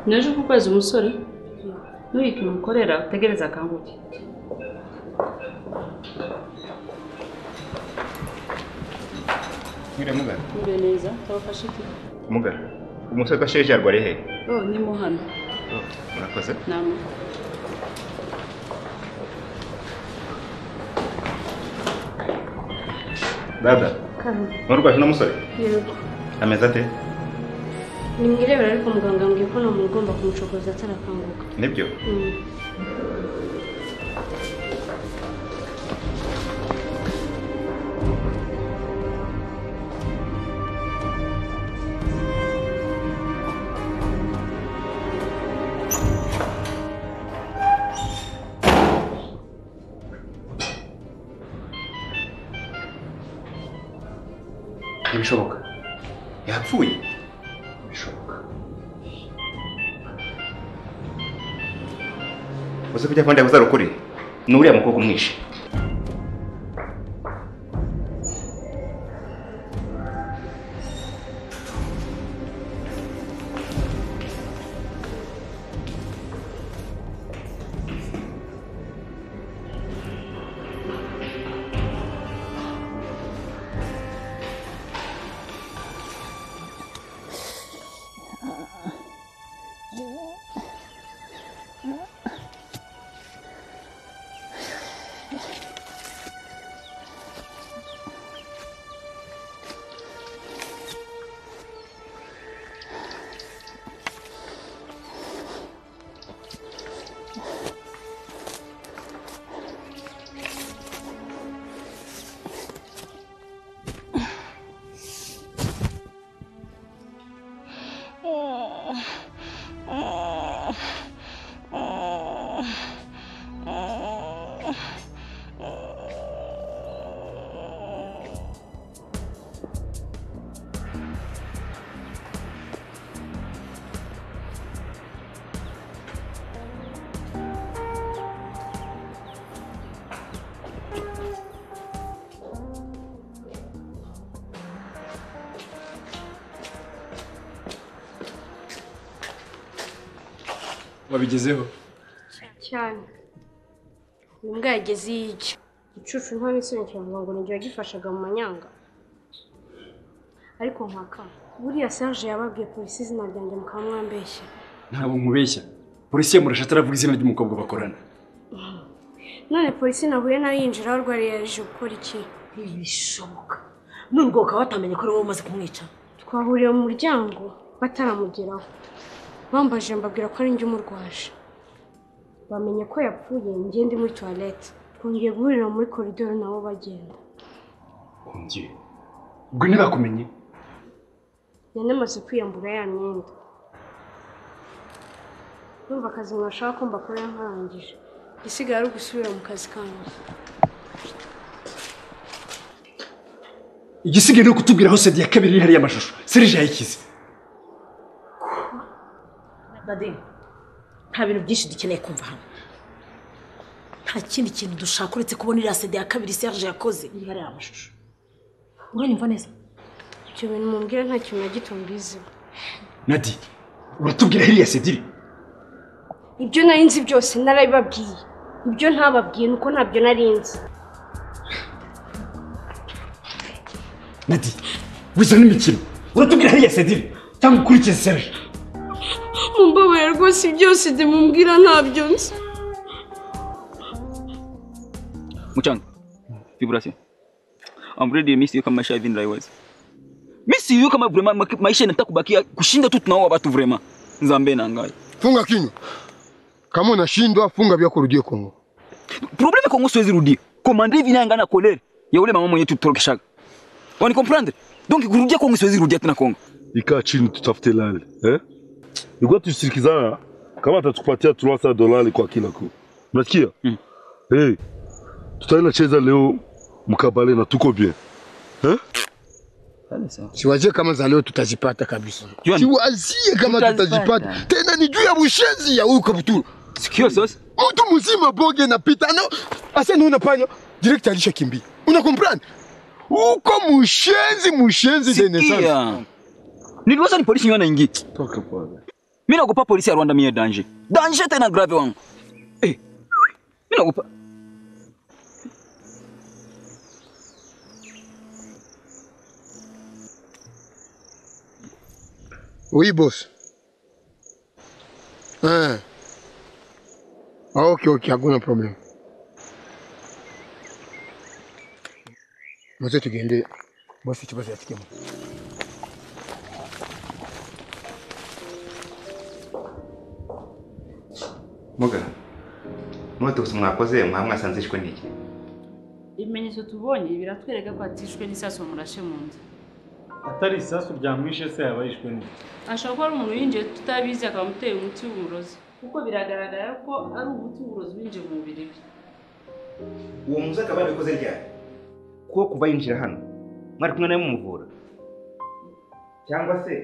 n'ejo ku kwezi umusore ntuhite umukorera utegereze akanguke Mwire mugara. mbe neza tabafashe iki Mugara. Umusore ko sheje yarwariye he? oh ni mo hano Murakoze. nama Dada. Kano, Nurwaje uno musore? yego. Ameze ate? Nimwirebera ariko muganga yambwiye ko nta muntu ugomba kumucokoza atarakanguka. Nibyo. Mm. Ntibishoboka. Yapfuye. Bishoboka. Uzi kujya kwenda kuza rukuri. Ni uriya mukobwa umwishe. wabigezeho cyane uyu mbwa yageze iyo ijya icucu nta n'isobanukirwa ngo ngo n'igihe yagifashaga mu manyanga ariko nkaka buriya serge yababwiye polisi izina ryanjye mukaba mwambeshya ntabwo nkubeshya polisi ya murasha ataravuga izina ry'umukobwa bakorana none polisi nahuye nayo yinjira aho arwariye yaje gukora iki ntibishoboka none ubwo bakaba batamenye ko ari wowe umaze kumwica twahuriye mu muryango bataramugeraho bambajije mbabwira ko ari njye umurwaje bamenye ko yapfuye njye ndi muri tuwarete twongeye guhurira muri koridoro nabo bagenda hongeye ubwo ntibakumenye yanamaze kwiyambura ya myenda numva akazi mwashaka ko mbakorera nkarangije igisigaye ari ugusubira mu kazi kanyu igisigaye ni ukutubwira aho sedi ya kabiri iri hariya amashusho serije yayikize nadine nta bintu byinshi dukeneye kumva hano nta kindi kintu dushaka uretse kubona iriya sede ya kabiri serge yakoze iriho ariya amashusho uranyumva neza icyo bintu mumbwira nta kintu na gito mbiziho nadi uratubwira hiriya sedi iri ibyo nari nzi byose narabibabwiye ibyo ntababwiye ni uko ntabyo nari nzi nadi wiza n'imikino uratubwira hiriya sedi iri cyangwa ukurikize serije mumbabarira rwose byose ndimubwira ntabyo nzi Muchanga, vibration. I'm ready mimi sio kama maisha hivi nilaiweza. Mimi sio kama vraiment ma- maisha inataka kubakia kushinda tu tunaoa watu vraiment. Nzambe na ngai. Funga kinywa. Kama unashindwa funga vyako urudie Kongo. Problem kwa ngoso hizi rudia. Komanda hivi nanga na kolere ya ule mama mwenye tutorokeshaga. Wani comprendre? Donc kurudia kwa ngoso hizi rudia tena Kongo. ikaa chini tutafute lali eh? Ilikuwa tushirikizana kama atatupatia 300 dolari kwa kila ku, unasikia Mm. hey, tutaenda cheza leo mkabale na tuko bien eh? Siwazie kama za leo tutazipata kabisa. Yaani- Siwazie kama Tutazipata. tutazipata. Tena ni juu ya bushenzi ya huyu kabuturu. Sikio sasa. Mtu mzima boge napita no. Asa naona panya direct alishakimbia. Una comprendre? Uko mushenzi mushenzi de naissance. Sikia. Niliweza ni polisi nywana ingi. Toka bwana. Mimi naogopa polisi ya Rwanda, mimi ya danger. Danger tena grave wangu. Eh. Mimi naogopa. Oui, boss. Ah. Ah, ok, ok, hakuna problem. Maze tugende bosi ikibazo yafikemo. muga mwatukusa mwakoze mwaba mwasanze ishwe n'iki ibimenyetso tubonye biratwereka ko atishwe n'isasu murashe mu nzu atari isasu ryamwishe se yaba yishwe ni ashobora kuba ari umuntu yinjiye tutabizi akaba amuteye umuti w'uburozi kuko biragaragara ko ari umuti w'uburozi winjiye mu mubiri we uwo muzi akaba yarabikoze ryari kuko kuva yinjira hano mwari kumwe nawe mumuvura cyangwa se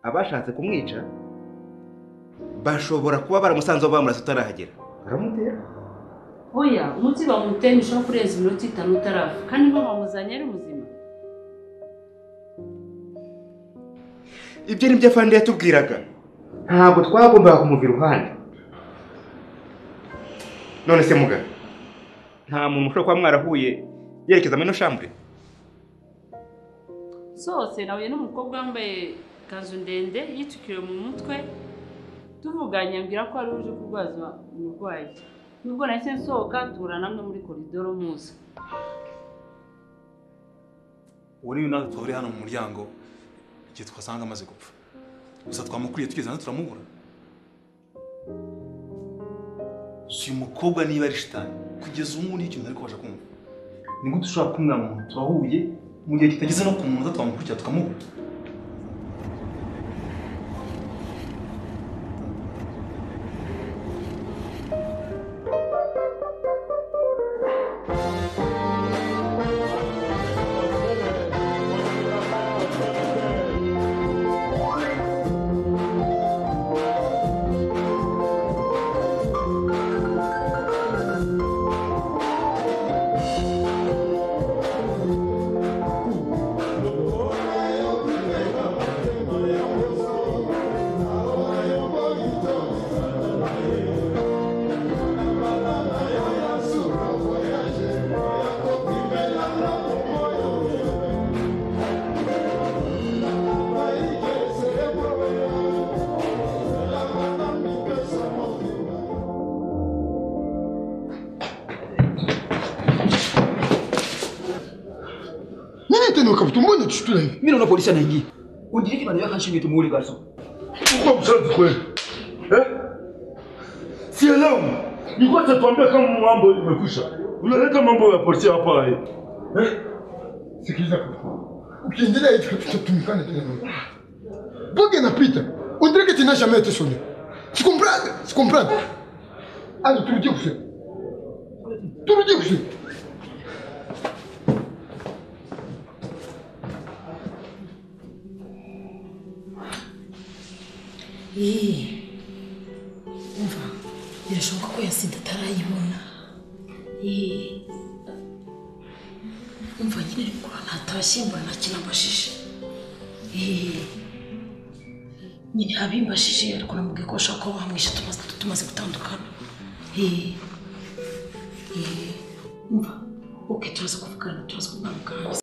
abashatse kumwica bashobora kuba baramusanze aho bamurasa utarahagera baramutera oya umuti bamuteye ntushobora kurenza iminota itanu utarafa kandi niba bamuzanye ari muzima ibyo ni byo afande yatubwiraga ntabwo twagombaga kumuva iruhande none se muga nta muntu ushobora kuba mwarahuye yerekeza muri ino shambure zose nahuye n'umukobwa wambaye ikanzu ndende yitwikiriye mu mutwe tuvuganye ambwira ko ari uje kurwaza umurwayi nubwo nahise nsohoka duhura namwe muri koridoro muzi uwo niwe natwe twaba uri hano mu muryango igihe twasanga amaze gupfa gusa twamukuriye tugeze hano turamubura si umukobwa niba ari shitani kugeza ubu ngubu n'ikintu ariko kubasha kumva ni gute ushobora kumwira mu muntu twahuye mu gihe kitageze no ku munota twamukurikira tukamubura Nini tena ukavuta mbona tushutula hivi? Mimi naona polisi anaingia. Undiriki maneno kanshi yetu muuli garso. Uko mshazi kweli? Eh? Sielewi. Nilikuwa natuambia kama mambo imekwisha. Unaleta mambo ya polisi hapa eh? Eh? Sikiliza kwa. Ukiendelea hivi tutatumikana tena. Boga inapita. Undirike tena shamba yetu soni. Sikumbrande, sikumbrande. Ani turudie kusema. Turudie kusema. Eee. Umva, birashoboka ko ya sida atarayibona. Eee. Umva nyine ariko ntatashye mbona nta kintu ambashije. Eee. Nyine habimbashije ariko namubwiye ko bashobora kuba bamwishe tumaze, tumaze gutandukana. Eee. Eee. Umva, okay turaza kuvugana, turaza kuvugana.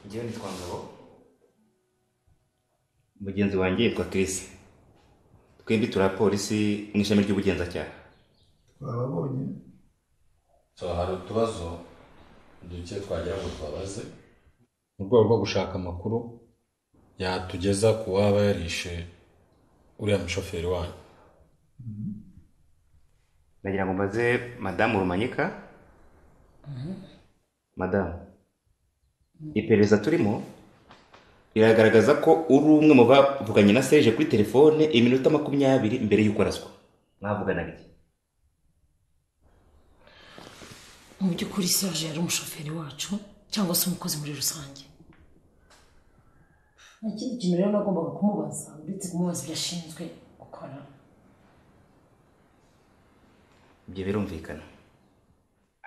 njyewe nitwa ngabo mugenzi wanjye yitwa Chris twembi turi abapolisi mu ishami ry'ubugenzacyaha twababonye so hari utubazo duke twagira ngo tubabaze mu rwego rwo gushaka amakuru yatugeza ku waba yarishe uriya mushoferi wanyu nagira ngo mbaze madamu rumanyika madamu iperereza turimo riragaragaza ko uri umwe mu bavuganye na seje kuri telefone iminota makumyabiri mbere y'uko araswa mwavuganaga iki mu by'ukuri serge yari umushoferi wacu cyangwa se umukozi muri rusange nta kindi kintu rero nagombaga kumubaza uretse kumubaza ibyo ashinzwe gukora ibyo birumvikana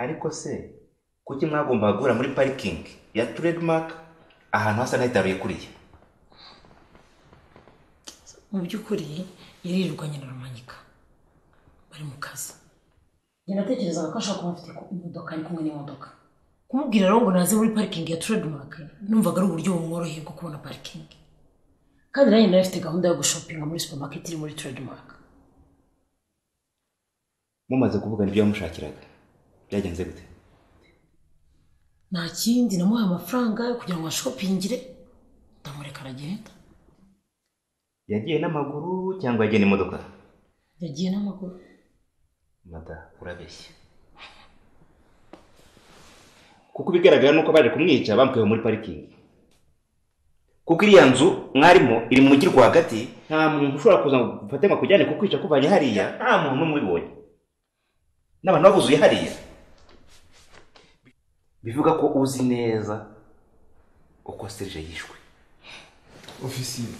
ariko se kuki mwagombaga guhura muri parikingi ya trademark ahantu hasa n'ahitaruye kuriya mu by'ukuri yaririrwanye na rumanyika bari mu kazi njye natekerezaga ko ashobora kuba afite imodoka ari kumwe n'imodoka kumubwira rero ngo naze muri parikingi ya trademark numvaga ari uburyo bumworoheye bwo kubona parikingi kandi nanjye nari afite gahunda yo gushopinga muri supermarket iri muri trademark mumaze kuvugana ibyo yamushakiraga byagenze gute nta kindi namuhaye amafaranga kugira ngo ashopingire ndamureka aragenda yagiye n'amaguru cyangwa yagiye n'imodoka yagiye n'amaguru madamu urabeshya kuko ibigaragara ni uko baje kumwica bamukuye muri parikingi kuko iriya nzu mwarimo iri mu mujyi rwagati nta muntu ushobora kuza ngo ufate ngo akujyane kukwica akuvanye hariya nta muntu n'umwe ubibonye n'abantu babuzuye hariya bivuga ko uzi neza uko serije yishwe ofisiye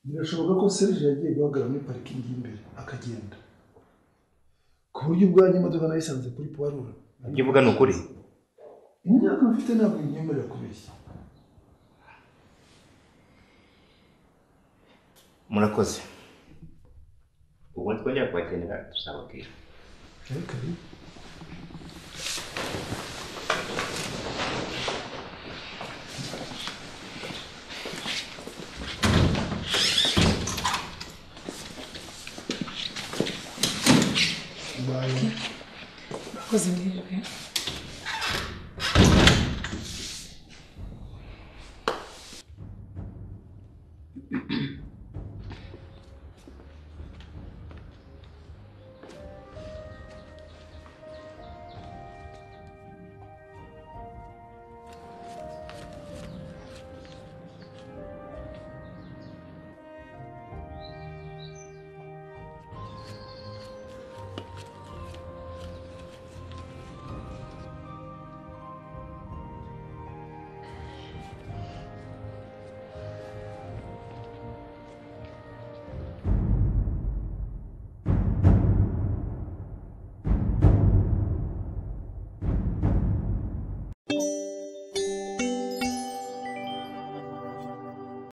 birashoboka ko serije yagiye guhagarara muri parikingi y'imbere akagenda ku buryo ubwanjye imodoka nayisanze kuri puwarura ibyo uvuga ni ukuri imyaka mfite ntabwo inyemerera kubeshya murakoze ubundi twongera kubakenera tuzababwira ariko murakoze mwebwe